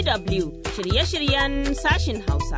DW shirye-shiryen sashin Hausa.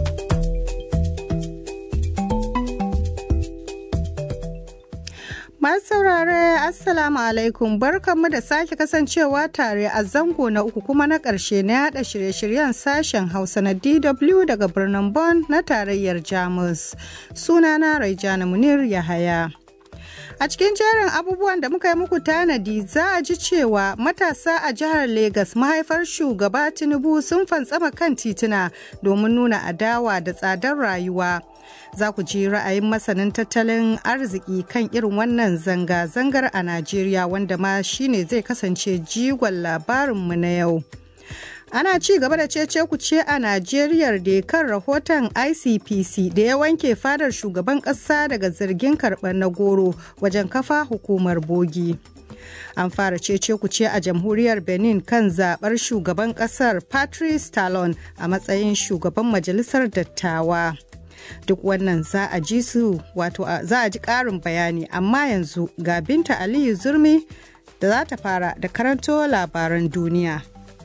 Masu saurare Assalamu alaikum barkanmu da sake kasancewa tare a zango na uku kuma na ƙarshe na yada shirye-shiryen sashen Hausa na DW daga birnin Bonn na tarayyar Jamus. Sunana Raijana Munir Yahaya. A cikin jerin abubuwan da muka yi muku tanadi za a ji cewa matasa a jihar Legas mahaifar shugaba Tinubu sun fantsama kan tituna domin nuna adawa da tsadar rayuwa. Za ku ji ra'ayin masanin tattalin arziki kan irin wannan zanga-zangar a Najeriya wanda ma shine zai kasance jigon labarinmu na yau. ana ci gaba da cece kuce a Najeriya da kan rahoton ICPC da ya wanke fadar shugaban ƙasa daga zargin karɓar na goro wajen kafa hukumar bogi. An fara cece kuce a jamhuriyar Benin kan zaɓar shugaban ƙasar Patrice Talon a matsayin shugaban majalisar dattawa. Duk wannan za a ji su wato za a ji ƙarin bayani amma yanzu ga Binta Aliyu Zurmi da za ta fara da karanto labaran duniya.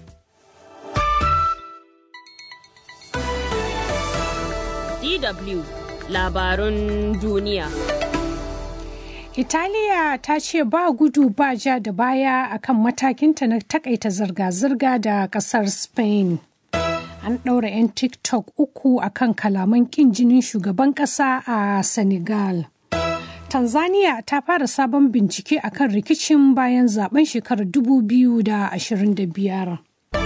DW labarun duniya. Italiya ta ce ba gudu ba ja da baya akan matakinta na takaita zirga-zirga da kasar Spain. An ɗaura 'yan TikTok uku akan kalaman ƙin jinin shugaban ƙasa a Senegal. Tanzania ta fara sabon bincike akan rikicin bayan zaben shekarar 2025.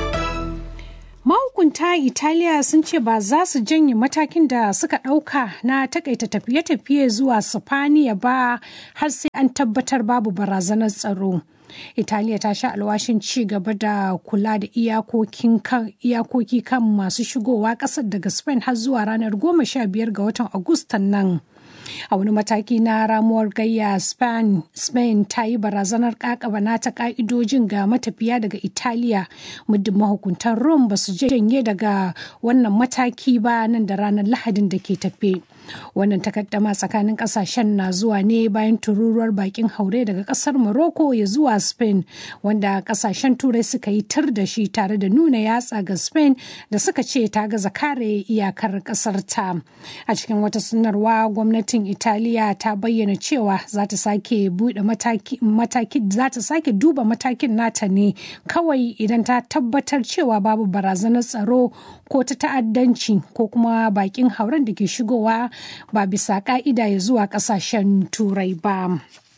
mahukunta italiya sun ce ba za su janye matakin da suka ɗauka na takaita tafiye-tafiye zuwa sifaniya ba har sai an tabbatar babu barazanar tsaro italiya ta sha alwashin ci gaba da kula da iyakoki kan masu shigowa ƙasar daga spain har zuwa ranar 15 ga watan agustan nan a wani mataki na ramuwar gayya spain, spain ta yi barazanar kakaba nata ka'idojin ga matafiya daga italiya muddin mahukuntan rome ba su janye daga wannan mataki ba nan da ranar lahadin da ke tafe wannan takaddama tsakanin kasashen na zuwa ne bayan tururuwar bakin haure daga kasar morocco ya zuwa spain wanda kasashen turai suka yi tar da shi tare da nuna yatsa ga spain da suka ce ta gaza kare iyakar kasar ta a cikin wata sanarwa gwamnatin italiya ta bayyana cewa za ta sake bude mataki za ta sake duba matakin nata ne kawai idan ta tabbatar cewa babu barazanar tsaro ko ta ta'addanci ko kuma bakin hauren da ke shigowa ba bisa ka'ida ya zuwa kasashen turai ba.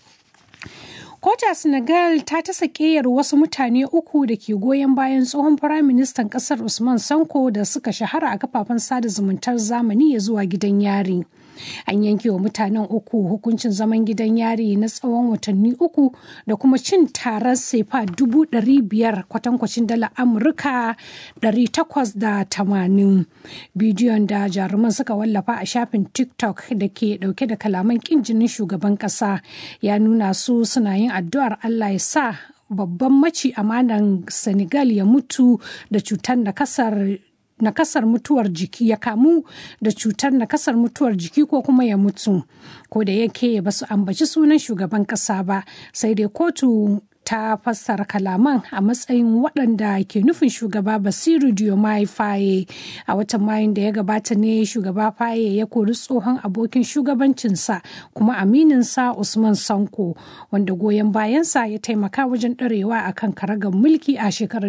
Kota Senegal ta ta sakeyar wasu mutane uku da ke goyon bayan tsohon firaministan ƙasar Usman Sanko da suka shahara a kafafen sada zumuntar zamani ya zuwa gidan yari. An yanke wa mutanen uku hukuncin zaman gidan yari na tsawon watanni uku da kuma cin tarar sefa dubu ɗari biyar kwatankwacin dala Amurka ɗari takwas da tamanin. Bidiyon da jaruman suka wallafa a shafin TikTok da ke ɗauke da kalaman ƙin jinin shugaban ƙasa ya nuna su suna yin addu'ar Allah ya sa babban maci amanan Senegal ya mutu da cutar da kasar nakasar mutuwar jiki ya kamu da cutar nakasar mutuwar jiki ko kuma ya mutu ko da yake ba su ambaci sunan shugaban kasa ba sai dai kotu ta fassara kalaman a matsayin waɗanda ke nufin shugaba basiru diomaye faye a watan mayun da ya gabata ne shugaba faye ya kori tsohon abokin shugabancinsa kuma amininsa usman sanko wanda goyon bayansa ya taimaka wajen ɗarewa akan karagar mulki a shekarar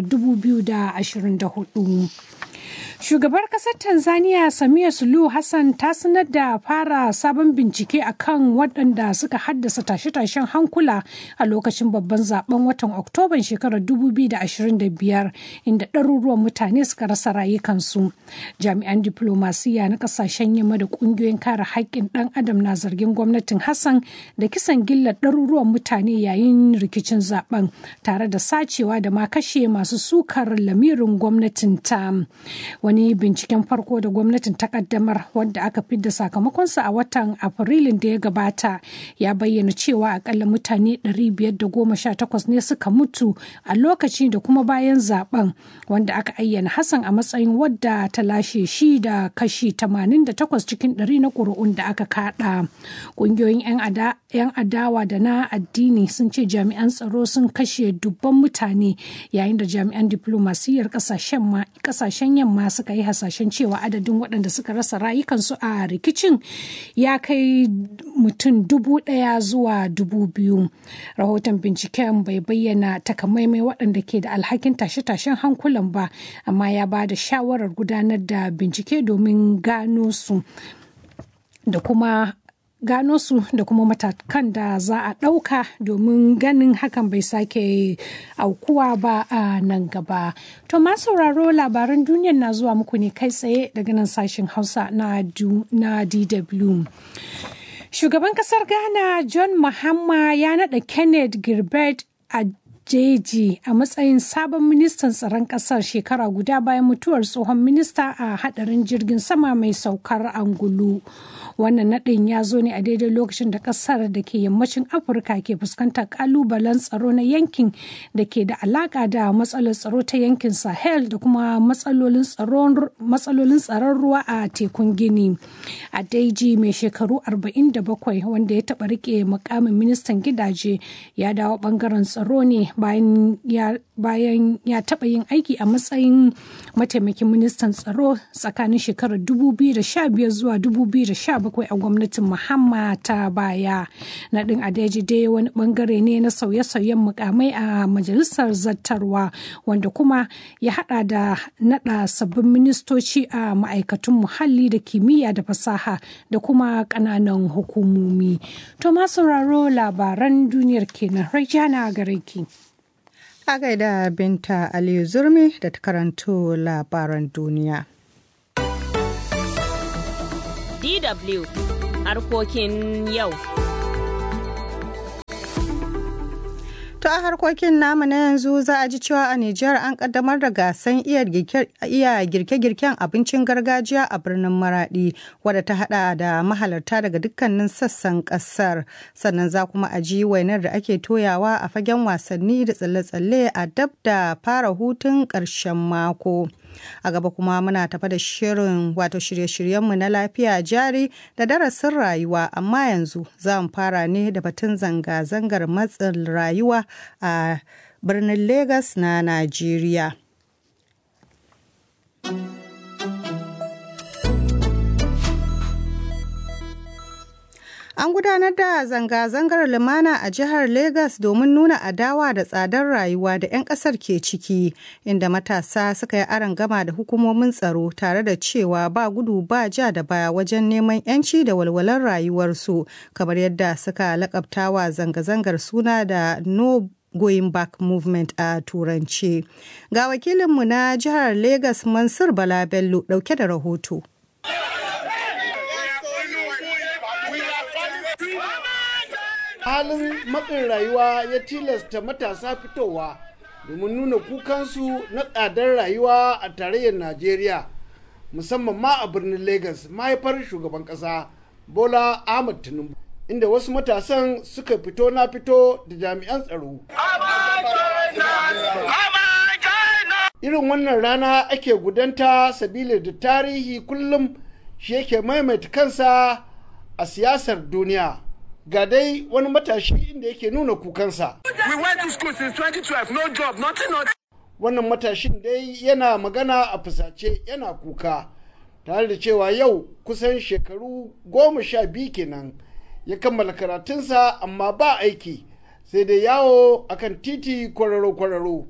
2024 Shugabar kasar Tanzania Samia Suluhu Hassan ta sanar da fara sabon bincike akan waɗanda suka haddasa tashe-tashen hankula a lokacin babban zaben watan Oktoban shekarar 2025 inda ɗaruruwan mutane suka rasa rayukansu. Jami'an diplomasiya na ƙasashen yamma da ƙungiyoyin kare haƙƙin ɗan adam na zargin gwamnatin Hassan da kisan gillar ɗaruruwan mutane yayin rikicin zaben tare da sacewa da ma kashe masu sukar lamirin gwamnatin ta. wani binciken farko da gwamnatin ta kaddamar wanda aka fidda sakamakonsa a watan afrilun da ya gabata ya bayyana cewa akalla mutane 518 ne suka mutu a lokaci da kuma bayan zaben wanda aka ayyana hassan a matsayin wadda ta lashe shi da kashi 88 cikin 100 na ƙuri'un da aka kada ƙungiyoyin 'yan adawa da na addini sun ce jami'an tsaro sun kashe dubban mutane yayin da jami'an diplomasiyyar kasashen yamma suka yi hasashen cewa adadin waɗanda suka rasa rayukansu a rikicin ya kai mutum dubu ɗaya zuwa dubu biyu rahoton binciken bai bayyana takamaimai waɗanda ke da alhakin tashe-tashen hankulan ba amma ya ba da shawarar gudanar da bincike domin gano su da kuma gano su da kuma matakan da za a ɗauka domin ganin hakan bai sake aukuwa ba a nan gaba. To ma sauraro labaran duniyar na zuwa muku ne kai tsaye daga nan sashen Hausa na DW. Shugaban kasar Ghana John Mahama ya naɗa Kenneth Gilbert a jeji a matsayin sabon ministan tsaron kasar shekara guda bayan mutuwar tsohon minista a hadarin jirgin sama mai saukar angulu wannan nadin ya zo ne a daidai lokacin da kasar da ke yammacin afirka ke fuskantar kalubalen tsaro na yankin da ke da alaka da matsalar tsaro ta yankin sahel da kuma matsalolin tsaron ruwa a tekun gini a daiji mai shekaru 47 wanda ya taba rike mukamin ministan gidaje ya dawo bangaren tsaro ne bayan ya taɓa yin aiki a matsayin mataimakin ministan tsaro tsakanin shekarar 2015 zuwa 2017 a gwamnatin Muhammad ta baya. Naɗin Adeji dai wani bangare ne na sauye-sauyen mukamai a majalisar zattarwa wanda kuma ya hada da naɗa sabbin ministoci a ma'aikatun muhalli da kimiyya da fasaha da kuma ƙananan hukumomi. To ma sauraro labaran duniyar kenan Rajana gare ki. A gaida Binta Aliyu Zurmi da ta karanto labaran duniya. DW harkokin yau. To a harkokin namu na yanzu za a ji cewa a Nijar an kaddamar da gasan iya girke-girken abincin gargajiya a birnin Maradi wadda ta hada da mahalarta daga dukkanin sassan kasar. Sannan za kuma a ji wainar da ake toyawa a fagen wasanni da tsalle-tsalle a dab da fara hutun ƙarshen mako. a gaba kuma muna tafa da shirin wato shirye-shiryenmu na lafiya jari da darasin rayuwa amma yanzu za mu fara ne da batun zanga-zangar matsin rayuwa a birnin Legas na Najeriya. An gudanar da zanga-zangar lumana a jihar Legas domin nuna adawa da tsadar rayuwa da 'yan kasar ke ciki, inda matasa suka yi aron gama da hukumomin tsaro tare da cewa ba gudu ba ja da baya wajen neman 'yanci da walwalar rayuwarsu, kamar yadda suka lakabtawa zanga-zangar suna da no Going Back Movement a Turanci. Ga wakilinmu na jihar Legas Mansur Bala Bello ɗauke da rahoto. halin matsin rayuwa ya tilasta matasa fitowa domin nuna kukansu na tsadar rayuwa a tarayyar najeriya musamman ma a birnin lagos mahaifar shugaban kasa bola ahmad tinubu inda wasu matasan suka fito na fito da jami'an tsaro irin wannan rana ake gudanta sabili da tarihi kullum shi yake maimaita kansa a siyasar duniya ga dai wani matashi inda yake nuna kukansa. We went to school since 2012, no job, nothing, nothing. Wannan matashin dai yana magana a fusace yana kuka, tare da cewa yau kusan shekaru goma sha biyu kenan ya kammala karatunsa amma ba aiki sai dai yawo akan titi kwararo-kwararo.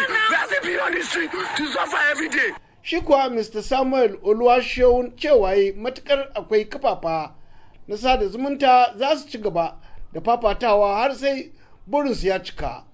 Shi kuwa Mr. Samuel Oluwaseun cewa matukar akwai kafafa na sada zumunta za su ci gaba da fafatawa har sai burinsu ya cika.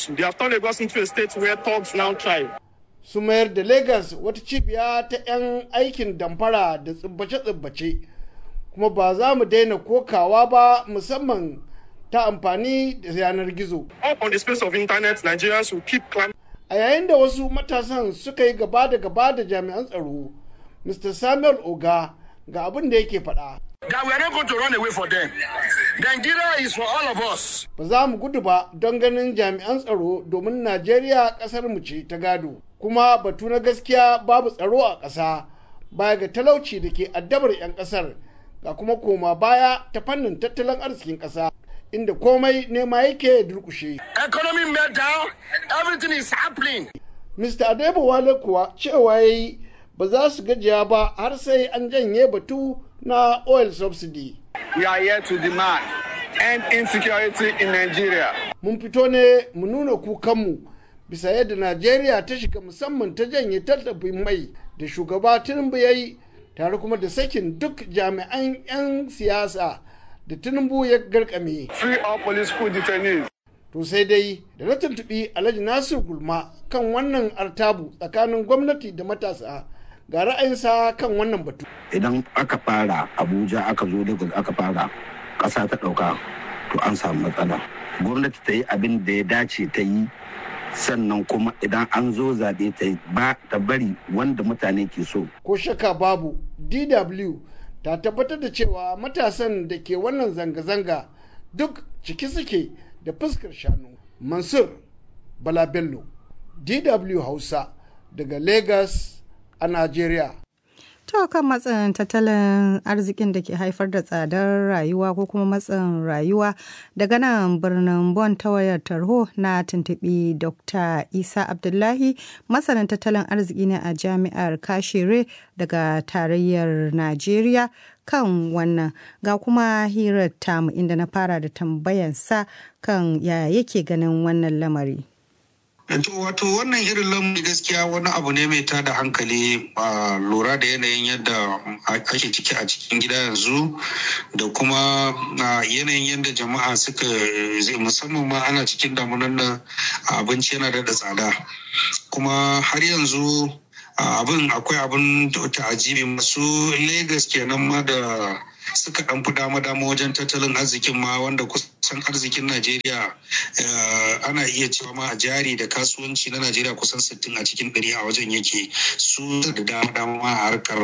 Su mayar da Legas wata cibiya ta 'yan aikin damfara da tsibbace-tsibbace, kuma ba za mu daina kokawa ba musamman ta amfani da yanar gizo. Up on the space of internet, Nigerians will keep climbing. a yayin da wasu matasan suka yi gaba da gaba da jami'an tsaro mr samuel oga ga abin da yake faɗa That we are not going to run away for them. Nigeria is for all of us. ba za mu gudu ba don ganin jami'an tsaro domin najeriya ƙasar mu ce ta gado kuma batu na gaskiya babu tsaro a ƙasa baya ga talauci da ke addabar 'yan ƙasar ga kuma koma baya ta fannin tattalin arzikin ƙasa inda komai nema yake durƙushe Economy meltdown, everything is happening. Mr. Adebowale kuwa cewa ya yi ba za su gajiya ba har sai an janye batu na oil subsidy. We are here to demand end insecurity in Nigeria. Mun fito ne mu nuna kukanmu bisa yadda Najeriya ta shiga musamman ta janye tallafin mai da shugaba Tinubu ya yi tare kuma da sakin duk jami'an 'yan siyasa da Tinubu ya garkame. Free all political detainees. To sai dai da na tuntuɓi Alhaji Nasir Gulma kan wannan artabu tsakanin gwamnati da matasa ga ra'ayinsa kan wannan batu. idan aka fara abuja aka zo lagos aka fara ƙasa ta ɗauka to an samu matsala gwamnati ta yi abin da ya dace ta yi sannan kuma idan an zo zaɓe ta yi ba ta bari wanda mutane ke so Ko shaka babu DW ta tabbatar da cewa matasan da ke wannan zanga-zanga duk ciki suke da fuskar shanu. Mansur Bala Bello, DW Hausa daga Lagos a Najeriya. To kan matsin tattalin arzikin da ke haifar da tsadar rayuwa ko kuma matsin rayuwa daga nan birnin Bon ta wayar tarho na tuntuɓi Dr. Isa Abdullahi masanin tattalin arziki ne a jami'ar Kashire daga tarayyar Najeriya kan wannan ga kuma hirar tamu inda na fara da tambayansa kan ya yake ganin wannan lamari. To wato wannan irin lamari gaskiya wani abu ne mai tada hankali a lura da yanayin yadda ake ciki a cikin gida yanzu da kuma yanayin yadda jama'a suka musamman ma ana cikin damunan nan abinci yana da tsada kuma har yanzu abin akwai abin ta'ajibi masu Legas kenan ma da suka dan fi dama dama wajen tattalin arzikin ma wanda kusan arzikin Najeriya ana iya cewa ma a jari da kasuwanci na Najeriya kusan 60 a cikin ɗari a wajen yake su da dama dama a harkar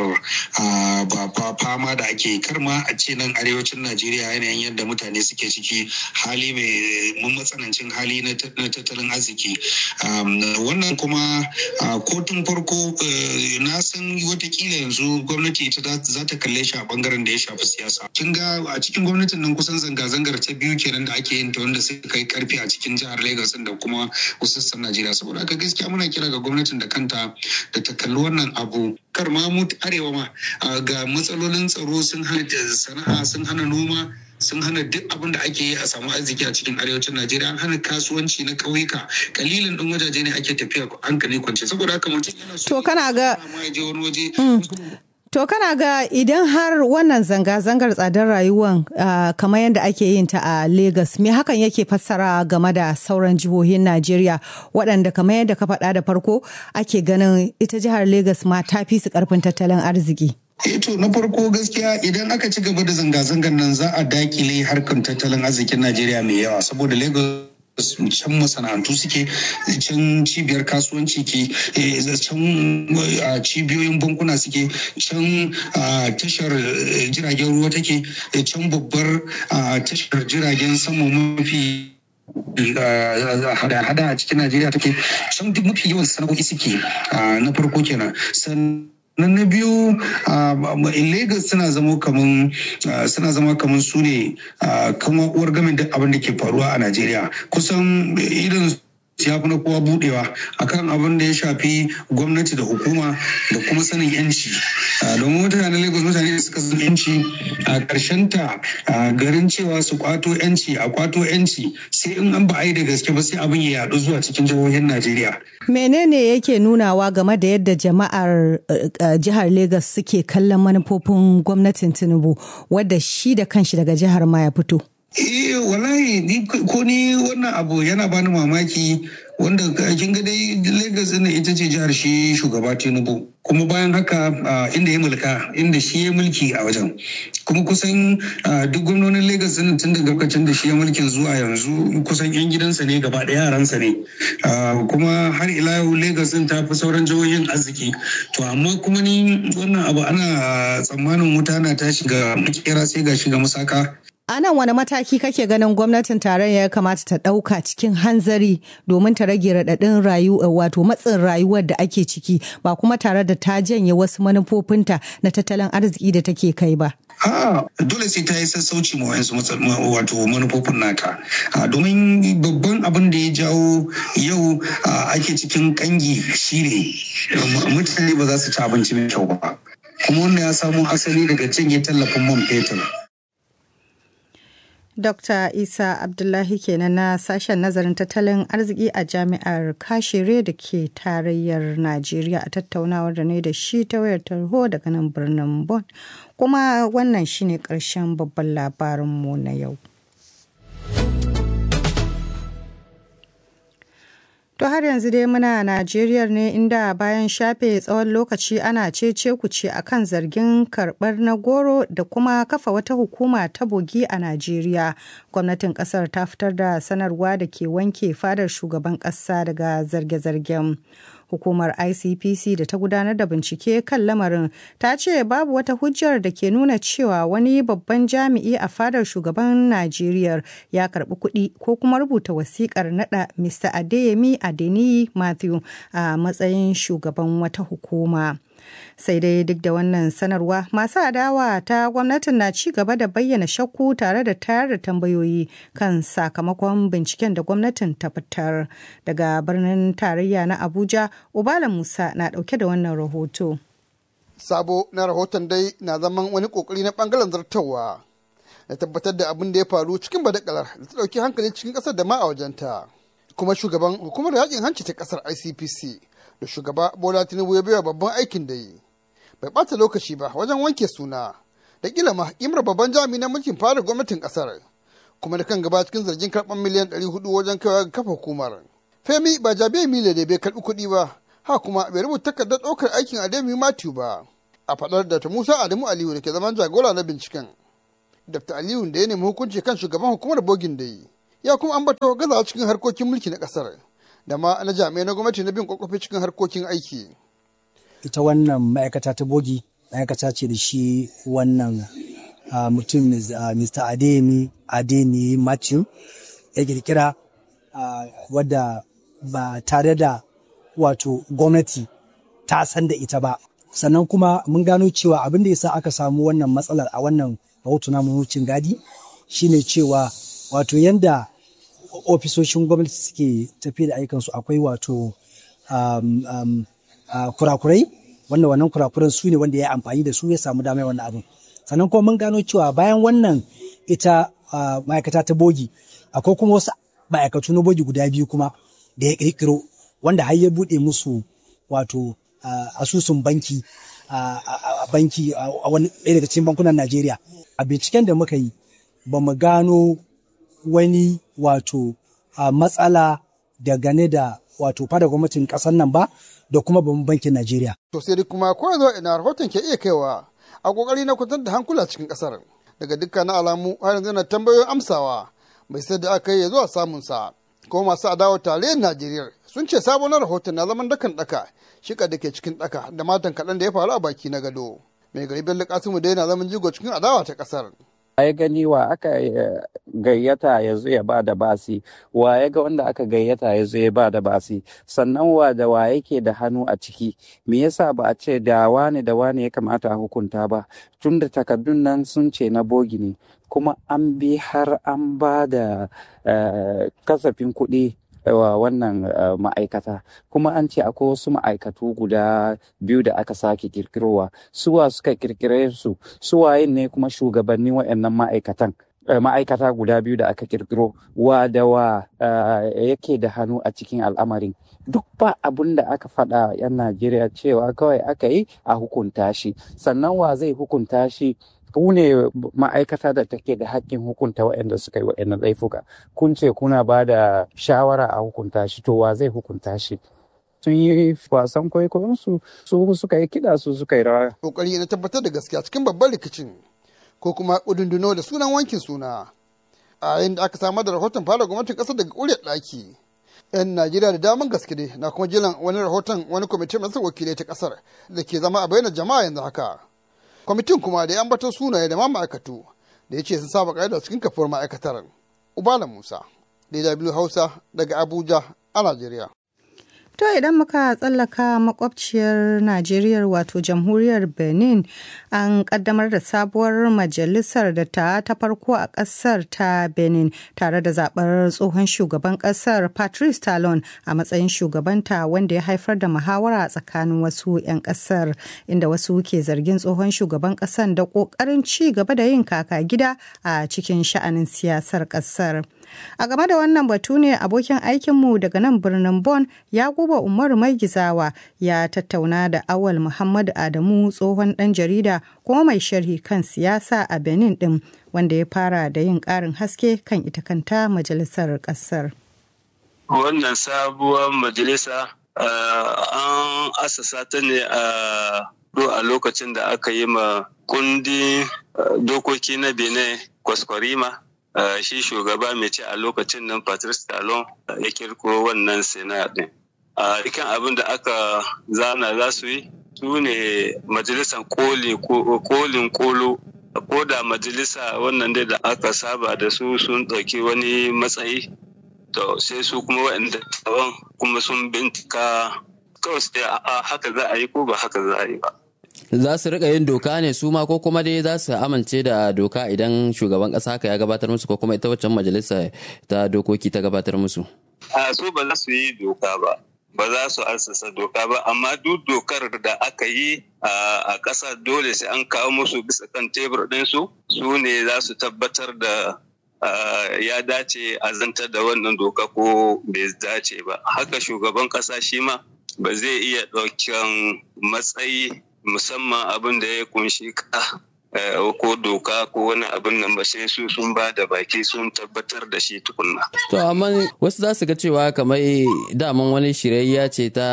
ba fama da ake kar ma a ce nan arewacin Najeriya yanayin yadda mutane suke ciki hali mai matsanancin hali na tattalin arziki wannan kuma kotun farko na san watakila yanzu gwamnati ita za ta kalle shi a bangaren da ya shafi siyasa kin ga a cikin gwamnatin nan kusan zanga-zangar ta biyu kenan da ake yin ta wanda suka yi karfi a cikin jihar Lagos da kuma wasu sassan Najeriya saboda haka gaskiya muna kira ga gwamnatin da kanta da ta kalli wannan abu kar ma mu arewa ma ga matsalolin tsaro sun hana sana'a sun hana noma sun hana duk abin da ake yi a samu arziki a cikin arewacin Najeriya an hana kasuwanci na ƙauyuka kalilan ɗin wajaje ne ake tafiya hankali kwance saboda haka mutum yana so To kana ga ya je wani waje To kana ga idan har wannan zanga-zangar tsadar rayuwan kamar yadda ake yin ta a Legas, me hakan yake fassara game da sauran jihohin Najeriya waɗanda kamar yadda ka faɗa da farko ake ganin ita jihar Legas ma ta fi su ƙarfin tattalin arziki. to na farko gaskiya idan aka ci gaba da zanga-zangar nan za a dakile harkar tattalin arzikin Najeriya mai yawa saboda Lagos can masana'antu suke can cibiyar kasuwanci ke can cibiyoyin bankuna suke can tashar jiragen ruwa take can babbar tashar jiragen sama mafi hada-hada a cikin najeriya take can duk mafi yawan sana'o'i suke na farko kenan nan na biyu lagos suna zama kaman suna zama kaman su ne kama uwar gamin duk abin da ke faruwa a najeriya kusan irin ya fi na kowa budewa akan abin da ya shafi gwamnati da hukuma da kuma sanin yanci domin mutanen lagos mutane da suka san yanci a karshen ta garin cewa su kwato yanci a kwato yanci sai in an ba a yi da gaske ba sai abin ya yadu zuwa cikin jihohin najeriya Menene yake nunawa game da yadda jama'ar jihar Legas suke kallon manufofin gwamnatin Tinubu wadda shi da kanshi daga jihar ma ya fito? Eh wallahi ni ko ni wannan abu yana bani mamaki wanda kin ga dai Lagos ɗin ita ce jihar shi shugaba Tinubu kuma bayan haka inda ya mulka inda shi ya mulki a wajen kuma kusan duk gwamnonin Lagos ɗin tun daga lokacin da shi ya mulkin zuwa yanzu kusan yan gidansa ne gaba ɗaya yaransa ne kuma har ila yau Lagos ɗin ta fi sauran jihohin arziki to amma kuma ni wannan abu ana tsammanin wuta na ta shiga makera sai ga shiga musaka A nan wani mataki kake ganin gwamnatin tarayya ya kamata ta ɗauka cikin hanzari domin ta rage raɗaɗin rayuwa wato matsin rayuwar da ake ciki ba kuma tare da ta janye wasu manufofinta na tattalin arziki da take kai ba. A'a dole sai ta yi sassauci ma wayansu wato manufofin nata. Domin babban abin da ya jawo yau ake cikin kangi shine mutane ba za su ci abinci mai kyau ba. Kuma wannan ya samo asali daga cinye tallafin man fetur. Dr. Isa Abdullahi kenan na sashen nazarin tattalin arziki a jami'ar Kashere da ke tarayyar Najeriya a tattaunawar da ne da shi ta wayar tarho daga nan birnin Bon. Kuma wannan shine ƙarshen babban labarinmu na yau. To har yanzu dai muna Najeriya ne inda bayan shafe tsawon lokaci ana cece kuce akan zargin karɓar na goro da kuma kafa wata hukuma ta bogi a Najeriya. Gwamnatin kasar ta fitar da sanarwa da ke wanke fadar shugaban ƙasa daga zarge-zargen. Hukumar ICPC da ta gudanar da bincike kan lamarin ta ce babu wata hujjar da ke nuna cewa wani babban jami'i a fadar shugaban Najeriya ya karbi kuɗi ko kuma rubuta wasikar nada Mr. Adeyemi Adeniyi Matthew a matsayin shugaban wata hukuma. sai dai duk da wannan sanarwa masu adawa ta gwamnatin na ci gaba da bayyana shakku tare da tayar da tambayoyi kan sakamakon binciken da gwamnatin ta fitar daga birnin tarayya na abuja ubala musa na dauke da wannan rahoto sabo na rahoton dai na zaman wani kokari na bangaren zartawa da tabbatar da abin da ya faru cikin badakalar da ta dauki hankali cikin kasar da ma a wajenta kuma shugaban hukumar yakin hanci ta kasar icpc da shugaba bola tinubu ya baiwa babban aikin da yi bai bata lokaci ba wajen wanke suna da kila ma imar babban jami'i na mulkin fara gwamnatin kasar kuma da kan gaba cikin zargin karɓar miliyan 400 wajen kaiwa ga kafa hukumar femi ba jabe mile da bai karɓi kuɗi ba ha kuma bai rubuta takardar ɗaukar aikin ademi matthew ba a faɗar da ta musa adamu aliyu da ke zaman jagora na binciken dr aliyu da ya nemi hukunci kan shugaban hukumar bogin da yi ya kuma ambato gazawa cikin harkokin mulki na kasar da ma na jami'ai na gwamnati na bin kwakwafi cikin harkokin aiki. Ita wannan ma'aikata ta bogi ma'aikata ce da shi wannan mutum Mr. Adeyemi Adeni Matthew ya kirkira wadda ba tare da wato gwamnati ta san da ita ba. Sannan kuma mun gano cewa abin da ya sa aka samu wannan matsalar a wannan rahoto na wucin gadi shine cewa wato yanda ofisoshin gwamnati suke tafi da ayyukansu akwai wato um, um, uh, kurakurai wanda wannan kurakuran su ne wanda ya amfani da su ya samu damar wannan abin sannan kuma mun gano cewa bayan wannan ita uh, ma'aikata ta bogi akwai kuma wasu ma'aikatu na bogi guda biyu kuma da ya kirkiro wanda har ya buɗe musu wato asusun banki a banki a wani ɗaya daga cikin bankunan Najeriya a binciken da muka yi ba mu gano wani wato a matsala dangane da wato fada gwamnatin kasar nan ba da kuma babban bankin Najeriya. To sai dai kuma ko yanzu ina rahoton ke iya kaiwa a kokari na kwantar da hankula cikin kasar daga dukkan alamu har yanzu na tambayoyin amsawa bai sai da aka yi zuwa samun sa ko masu adawa tarayyar Najeriya sun ce sabon rahoton na zaman dakan daka shika da ke cikin daka da matan kaɗan da ya faru a baki na gado. Mai gari Bello Kasimu dai na zaman jigo cikin adawa ta kasar. ya gani wa aka gayyata ya zo ya ba da basi wa ya ga wanda aka gayyata ya zo ya ba da basi sannan wa da wa yake da hannu a ciki me yasa ba a ce da wane da wane ya kamata a hukunta ba tun da takardun nan sun ce na bogi ne kuma an bi har an ba da kasafin kuɗi wa wannan ma'aikata kuma an ce akwai wasu ma'aikatu guda biyu da aka sake kirkirowa suwa suka kirkire su suwayin ne kuma shugabannin waɗannan ma'aikatan ma'aikata guda biyu da aka kirkiro wa da wa yake da hannu a cikin al'amarin duk ba abun da aka faɗa 'yan najeriya cewa kawai aka yi a hukunta shi sannan wa zai hukunta shi ku ne ma'aikata da take da hakkin hukunta waɗanda suka yi waɗannan laifuka kun ce kuna ba da shawara a hukunta shi to wa zai hukunta shi sun yi wasan kwaikwayonsu su suka yi kiɗa su suka yi rawa. kokari na tabbatar da gaskiya cikin babban rikicin ko kuma kudunduno da sunan wankin suna a yayin da aka samar da rahoton fara gwamnatin ƙasar daga ƙuryar ɗaki 'yan najeriya da daman gaske ne na kuma jiran wani rahoton wani kwamitin masu wakilai ta kasar da ke zama a bayyana jama'a yanzu haka kwamitin kuma da ya ambatar sunaye da ma ma'aikatu da ya ce sun saba ƙa'ida cikin kafuwar ma'aikatar ubala musa dw hausa daga abuja a najeriya To idan muka tsallaka makwabciyar Najeriya wato jamhuriyar Benin an kaddamar da sabuwar majalisar da ta ta farko a kasar ta Benin tare da zabar tsohon shugaban kasar Patrice Talon a matsayin shugabanta wanda ya haifar da muhawara tsakanin wasu 'yan kasar inda wasu ke zargin tsohon shugaban kasar da kokarin ci gaba da yin kaka gida a cikin sha'anin siyasar kasar. A game da wannan batu ne abokin aikinmu daga nan birnin Bon ya guba Umaru Mai Gizawa ya tattauna da Awal Muhammad Adamu tsohon ɗan jarida kuma mai sharhi kan siyasa a Benin ɗin wanda ya fara da yin ƙarin haske kan ita kanta majalisar ƙasar. Wannan sabuwar majalisa an asasa ta ne a a lokacin da aka yi ma kundin dokoki na Benin kwaskwarima Uh, shi shugaba mai ce a lokacin nan Patrice Talon uh, ya kirko wannan sena din. A uh, ikan abin da aka zana za su yi su ne majalisar kolin kolo ko da majalisa wannan dai da aka saba da su sun ɗauki wani matsayi to sai su kuma waɗanda tawan kuma sun bincika kawai sai a haka za a yi ko ba haka za a yi ba. za su rika yin doka ne su ma ko kuma dai za su amince da doka idan shugaban kasa haka ya gabatar musu ko kuma ita waccan majalisa ta dokoki ta gabatar musu a su ba za su yi doka ba ba za su asasa doka ba amma duk dokar da aka yi a ƙasa dole sai an kawo musu bisa kan tebur ɗinsu su ne za su tabbatar da ya dace a zantar da wannan doka ko bai dace ba haka shugaban ƙasa shi ma ba zai iya ɗaukan matsayi musamman abin da ya kunshi ka ko doka ko wani abin nan ba sai su sun ba da baki sun tabbatar da shi tukunna. To amma wasu za su ga cewa kamar daman wani shirayya ce ta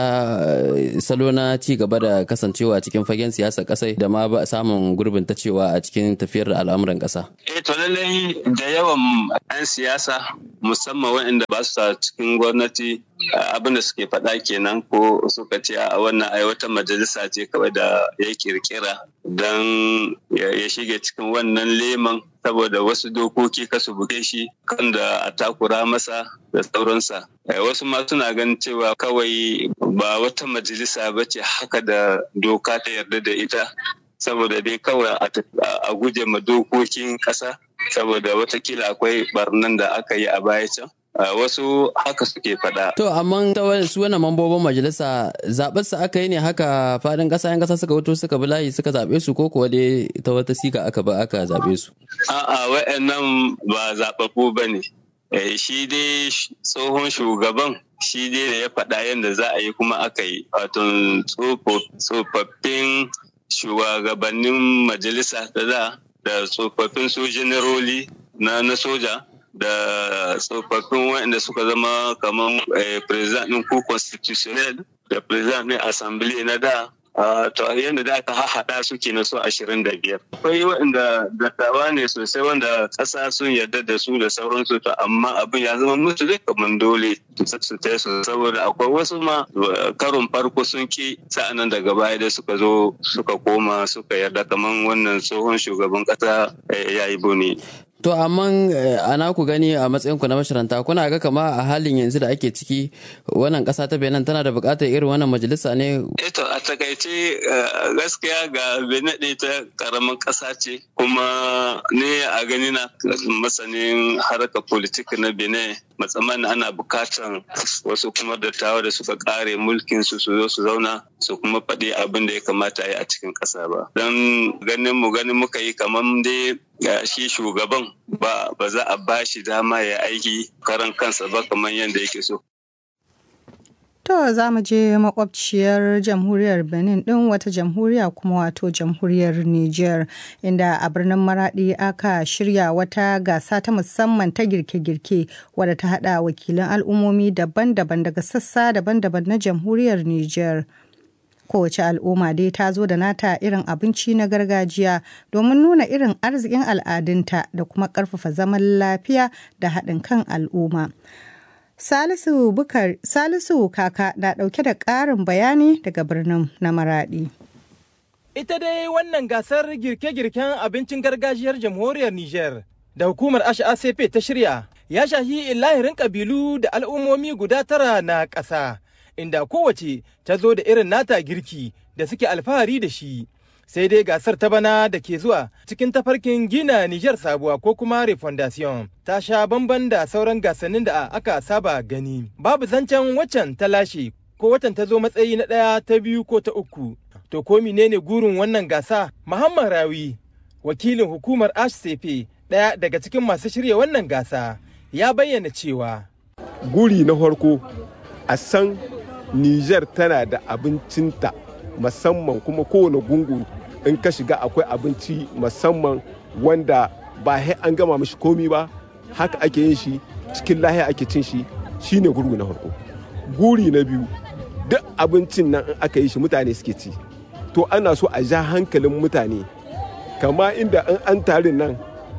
salo na ci gaba da kasancewa cikin fagen siyasar kasai da ma ba samun gurbin ta cewa a cikin tafiyar da al'amuran kasa. Eh to lallai da yawan 'yan siyasa musamman waɗanda ba su cikin gwamnati abin da suke faɗa kenan ko suka ce a wannan ai wata majalisa ce kawai da ya kirkira don ya shige cikin wannan leman saboda wasu dokoki kasu buge shi kan da a takura masa da sauransa wasu ma suna ganin cewa kawai ba wata majalisa ba ce haka da doka ta yarda da ita saboda dai kawai a guje ma dokokin ƙasa saboda watakila akwai barnan da aka yi a baya can Uh, wasu haka suke faɗa. To, amma ta su wani mambobin majalisa zaɓen su aka yi ne haka faɗin ƙasa yan ƙasa suka wuto suka bi layi suka zaɓe su ko kuwa dai ta wata siga aka ba aka zaɓe su. A'a wa'annan ba zaɓaɓɓu ba ne. Eh, shi dai tsohon shugaban shi dai da ya faɗa yadda za a yi kuma aka yi. Wato tsofaffin shugabannin majalisa da da da tsofaffin sojanaroli na na soja. da tsofaffin waɗanda suka zama kamar president ɗin ko constitutional da president ɗin assembly na da to yadda da aka haɗa su ke na so ashirin da biyar. Akwai waɗanda dattawa ne sosai wanda ƙasa sun yarda da su da sauransu to amma abin ya zama musu zai kamar dole su ta su saboda akwai wasu ma karon farko sun ki sa'anan daga baya da suka zo suka koma suka yarda kamar wannan tsohon shugaban ƙasa ya yi bone. To amma ana ku gani a matsayinku na masharanta kuna ga kama a halin yanzu da ake ciki wannan ƙasa ta Benin tana da buƙatar irin wannan majalisa ne? Eto a takaice gaskiya ga Benin ɗaya ta ƙaramin ƙasa ce kuma ne a gani na masanin harkar politik na Benin matsaman ana buƙatar wasu kuma dattawa da suka ƙare mulkin su su zo su zauna su kuma faɗi abin da ya kamata yi a cikin ƙasa ba. Don ganin mu ganin muka yi kamar dai shi shugaban ba ba za a ba shi dama ya aiki karan kansa ba kamar yadda yake so. To To za mu je makwabciyar jamhuriyar Benin ɗin wata jamhuriya kuma wato jamhuriyar Niger inda a birnin Maradi aka shirya wata gasa ta musamman ta girke-girke wadda ta haɗa wakilan al'ummomi daban-daban daga sassa daban-daban na jamhuriyar Niger. kowace al'umma dai ta zo da nata irin abinci na gargajiya domin nuna irin arzikin al'adunta da kuma ƙarfafa zaman lafiya da haɗin kan al'umma. Salisu Bukar Salisu Kaka na ɗauke da ƙarin bayani daga birnin na Maraɗi. Ita dai wannan gasar girke-girken abincin gargajiyar jamhuriyar Nijar da hukumar HACP ta shirya ya shahi lahirin ƙabilu da al'ummomi guda tara na ƙasa. inda kowace ta zo da irin nata girki da suke alfahari da shi. Sai dai gasar ta bana da ke zuwa cikin tafarkin gina Nijar sabuwa ko kuma refondation ta sha bamban da sauran gasannin da aka saba gani. Babu zancen waccan ta lashe ko watan ta zo matsayi na ɗaya ta biyu ko ta uku. To ko menene gurin wannan gasa? Muhammad Rawi, wakilin hukumar HCP ɗaya daga cikin masu shirya wannan gasa, ya bayyana cewa. Guri na farko a san Nijar tana da abincinta musamman kuma kowane gungu in ka shiga akwai abinci musamman wanda ba sai an gama mishi komi ba haka ake yin shi cikin lahiya ake cin shi shine gurgu na farko guri na biyu duk abincin nan in aka yi shi mutane suke ci to ana so a ja hankalin mutane kama inda in an tarin nan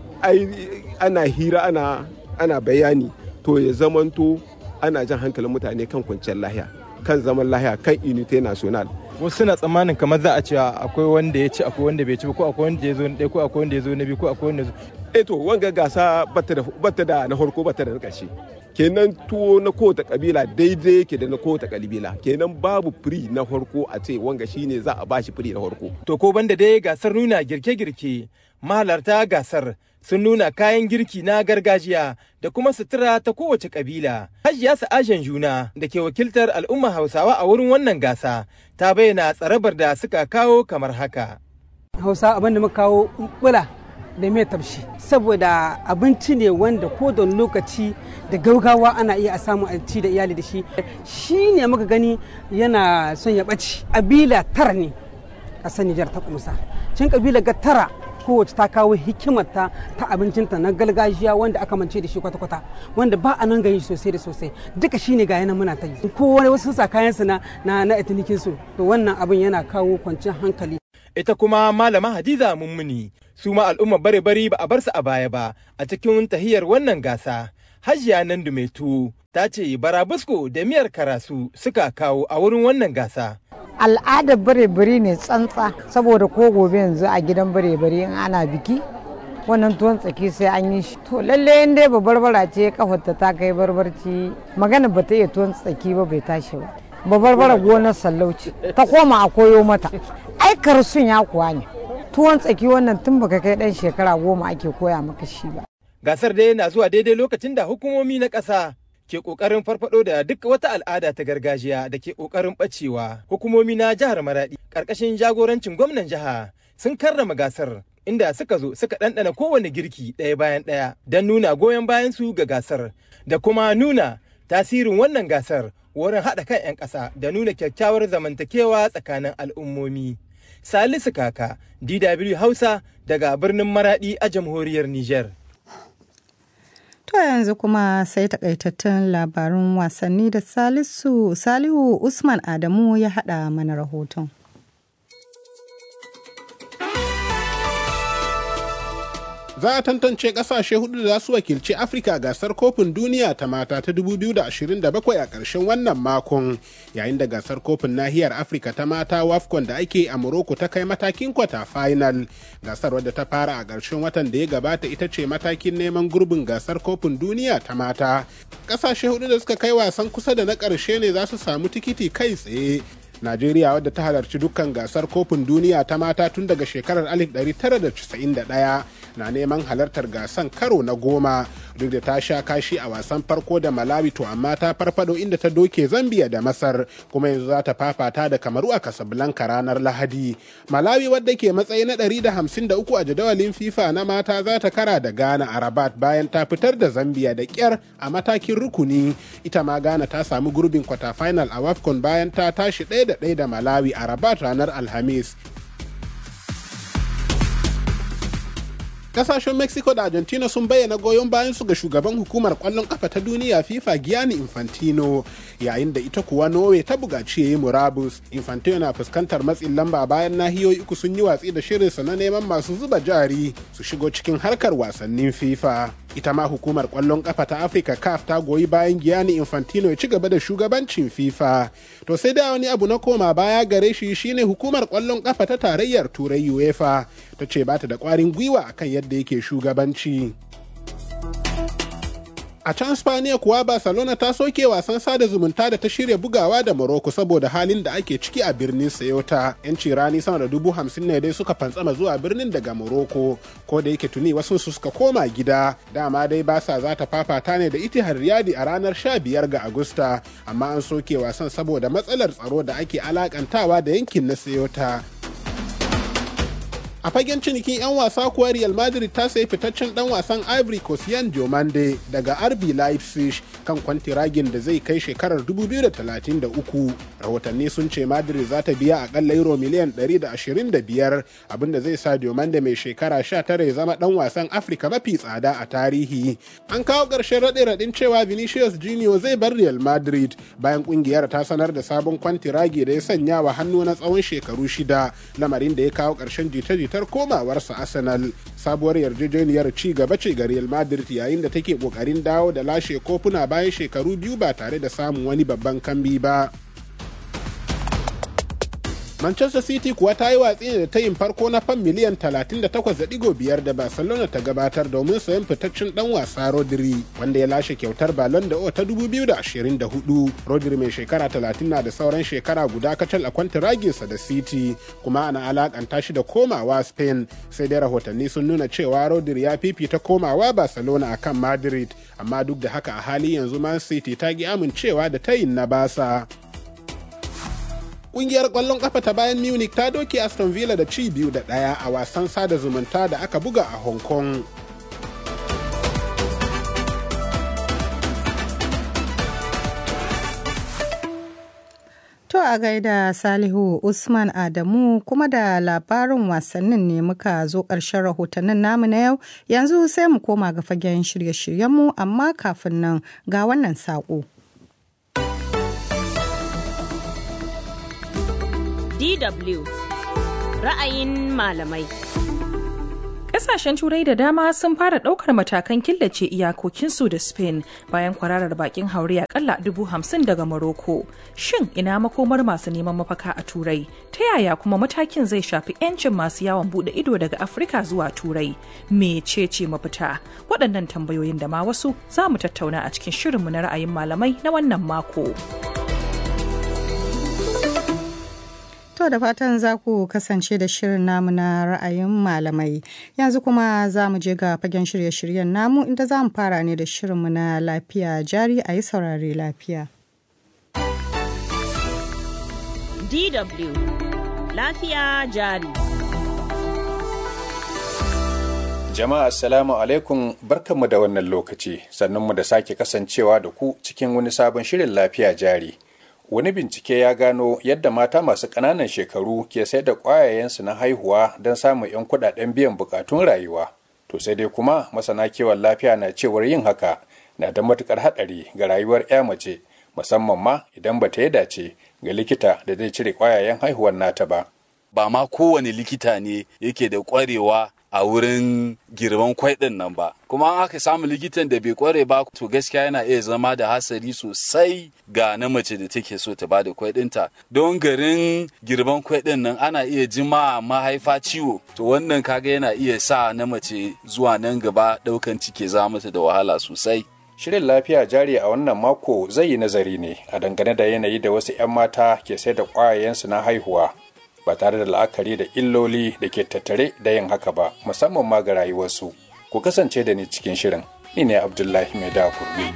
ana hira ana ana bayani to ya zamanto ana jan hankalin mutane kan kwanciyar lahiya kan zaman lahiya kan unité national wasu suna tsammanin kamar za a ce akwai wanda ya ci akwai wanda bai ci ba ko akwai wanda ya zo na ɗaya ko akwai wanda ya zo na biyu ko akwai wanda ya zo eh to wanga gasa bata da na farko bata da na ƙarshe kenan tuwo na kowace kabila daidai yake da na kowace kabila kenan babu firi na farko a ce wanga shine za a bashi firi na farko to ko banda dai gasar nuna girke-girke mahalarta gasar sun nuna kayan girki na gargajiya da kuma sutura ta kowace kabila. Hajiya Sa'ajen Juna da ke wakiltar al'umma Hausawa a wurin wannan gasa ta bayyana tsarabar da suka kawo kamar haka. Hausa abin da muka kawo bula da mai tafshi saboda abinci ne wanda ko da lokaci da gaugawa ana iya a samu a ci da iyali da shi shi ne muka gani yana son ya ɓaci abila tara ne ƙasar Nijar ta kumsa cin kabila ga tara kowace ta kawo hikimarta ta abincinta na gargajiya wanda aka mance da shi kwata-kwata wanda ba a nan gani sosai da sosai duka shine ga yana muna ta yi ko wani wasu sa kayan su na na na etinikin su to wannan abin yana kawo kwanciyar hankali ita kuma malama hadiza mummuni su ma al'umma bare bari ba a bar su a baya ba a cikin tahiyar wannan gasa hajiya nan dumaitu ta ce barabusko da miyar karasu suka kawo a wurin wannan gasa al'adar bare-bare ne tsantsa saboda ko gobe yanzu a gidan bare-bare in ana biki wannan tuwon tsaki sai an yi shi to lalle in dai barbara ce kafarta ta kai barbarci magana ba ta iya tuwon tsaki ba bai tashi ba babarbara gonar sallauci ta koma a koyo mata ai karsun ya kuwa ne tuwon tsaki wannan tun baka kai dan shekara goma ake koya maka shi ba gasar dai na zuwa daidai lokacin da hukumomi na ƙasa ke ƙoƙarin farfado da duk wata al'ada ta gargajiya da ke ƙoƙarin ɓacewa. Hukumomi na jihar Maraɗi ƙarƙashin jagorancin gwamnan jiha sun karrama gasar inda suka zo suka ɗanɗana kowane girki ɗaya bayan ɗaya don nuna goyon bayan su ga gasar da kuma nuna tasirin wannan gasar wurin haɗa kan 'yan ƙasa da nuna kyakkyawar zamantakewa tsakanin al'ummomi. Salisu Kaka, DW Hausa daga birnin Maraɗi a jamhuriyar Nijar. To yanzu kuma sai takaitattun labarun wasanni da Salisu Salihu Usman Adamu ya haɗa mana rahoton. Za a tantance kasashe hudu da za su wakilci Afirka gasar kofin duniya ta mata ta 2027 a ƙarshen wannan makon yayin da gasar kofin nahiyar Afirka ta mata WAFCON da ake a Morocco ta kai matakin kwata final. Gasar wadda ta fara a ƙarshen watan da ya gabata ita ce matakin neman gurbin gasar kofin duniya ta mata. Ƙasashe hudu da suka kai wasan kusa da na ƙarshe ne za su samu tikiti kai tsaye Najeriya wadda ta halarci dukkan gasar kofin duniya ta mata tun daga shekarar 1991 na neman halartar gasan karo na goma duk da ta sha kashi a wasan farko da malawi to amma ta farfado inda ta doke zambia da masar kuma yanzu za ta fafata da kamaru a casablanca ranar lahadi malawi wadda ke matsayi na 153 a jadawalin fifa na mata za ta kara da ghana a rabat bayan ta fitar da zambia da kyar a matakin rukuni ita ma ghana ta samu gurbin kwata final a wafcon bayan ta tashi ɗaya da ɗaya da malawi a rabat ranar alhamis kasashen mexico da argentina sun bayyana goyon bayan su ga shugaban hukumar kwallon kafa ta duniya fifa gianni infantino yayin da ita kuwa norway ta bugaci ya yi murabus infantino na fuskantar matsin lamba bayan nahiyoyi uku sun yi watsi da shirinsa na neman masu zuba jari su shigo cikin harkar wasannin fifa ita ma hukumar kwallon kafa ta afirka caf ta goyi bayan gianni infantino ya ci gaba da shugabancin fifa to sai da wani abu na koma baya gare shi shine hukumar kwallon kafa ta tarayyar turai uefa ta ce bata da kwarin gwiwa akan yadda yake shugabanci a can spaniya kuwa barcelona ta soke wasan sada zumunta da ta shirya bugawa da morocco saboda halin da ake ciki a birnin sayota yanci rani sama da dubu hamsin ne dai suka fantsama zuwa birnin daga morocco ko da yake tuni wasu su suka koma gida dama dai basa za ta fafata ne da itihar riyadi a ranar sha biyar ga agusta amma an soke wasan saboda matsalar tsaro da ake alakantawa da yankin na sayota a fagen cinikin 'yan wasa kuwa real madrid ta sayi fitaccen dan wasan ivory coast yan diomande daga rb leipzig kan kwantiragin da zai kai shekarar 2033 rahotanni sun ce madrid za ta biya akalla euro miliyan 125 abinda zai sa diomande mai shekara 19 ya zama dan wasan afirka mafi tsada a tarihi an kawo ƙarshen raɗe-raɗin cewa vinicius junior zai bar real madrid bayan ƙungiyar ta sanar da sabon kwantiragi da ya sanya wa hannu na tsawon shekaru shida lamarin da ya kawo ƙarshen jita-jita fitar komawarsa Arsenal sabuwar yarjejeniyar ci gaba ce ga Real Madrid yayin da take kokarin dawo da lashe kofuna bayan shekaru biyu ba tare da samun wani babban kambi ba. Manchester City kuwa ta yi watsi da tayin farko na fan miliyan 38.5 da Barcelona ta gabatar domin sayan fitaccen dan wasa Rodri wanda ya lashe kyautar Ballon d'Or ta 2024. Rodri mai shekara 30 na da sauran shekara guda kacal a kwantiraginsa da City kuma ana alakanta shi da komawa Spain sai dai rahotanni sun nuna cewa Rodri ya fifita komawa Barcelona akan Madrid amma duk da haka a hali yanzu Man City ta ki amincewa da tayin na basa. Kungiyar kwallon kafa ta bayan Munich ta doke Aston Villa da ci biyu da ɗaya a wasan sada zumunta da aka buga a Hong Kong. To a gaida Salihu Usman Adamu kuma da labarin wasannin ne muka zo ƙarshen rahotannin namu na yau yanzu sai mu koma ga fagen shirye-shiryenmu amma kafin nan ga wannan saƙo. DW ra'ayin malamai. Ƙasashen Turai da dama sun fara ɗaukar matakan killace iyakokinsu da Spain bayan kwararar bakin haure akalla dubu hamsin daga Morocco. Shin ina makomar masu neman mafaka a Turai? Ta yaya kuma matakin zai shafi 'yancin masu yawon buɗe ido daga Afirka zuwa Turai? Mecece mafita? Waɗannan tambayoyin da ma wasu za mu tattauna a cikin shirinmu na ra'ayin malamai na wannan mako. To da fatan za ku kasance da shirin namu na ra'ayin malamai. Yanzu kuma za mu je ga fagen shirye-shiryen namu inda za mu fara ne da shirinmu na lafiya jari a yi saurare lafiya. DW Lafiya jari. Jama'a Assalamu alaikum barkanmu da wannan lokaci sannunmu da sake kasancewa da ku cikin wani sabon shirin lafiya jari. wani bincike ya gano yadda mata masu ƙananan shekaru ke sayar da ƙwayayensu na haihuwa don samun 'yan kuɗaɗen biyan buƙatun rayuwa to sai dai kuma masana kiwon lafiya na cewar yin haka na da matuƙar haɗari ga rayuwar 'ya mace musamman ma idan ba ta yi dace ga likita da zai cire ƙwayayen haihuwar nata ba ba ma kowane likita ne yake da ƙwarewa a wurin girman kwai ɗin nan ba kuma an aka samu likitan da bai kware ba to gaskiya yana iya zama da hasari sosai ga na mace da take so ta bada kwai ɗinta don garin girman kwai ɗin nan ana iya jima mahaifa ciwo to wannan kaga yana iya sa na mace zuwa nan gaba ɗaukan ciki za mata da wahala sosai Shirin lafiya jari a wannan mako zai yi nazari ne a dangane da yanayi da wasu 'yan mata ke sai da ƙwayayensu na haihuwa ba tare da la'akari da illoli da ke tattare da yin haka ba musamman ma ga rayuwarsu ku kasance da ni cikin shirin ni ne abdullahi mai da kurbi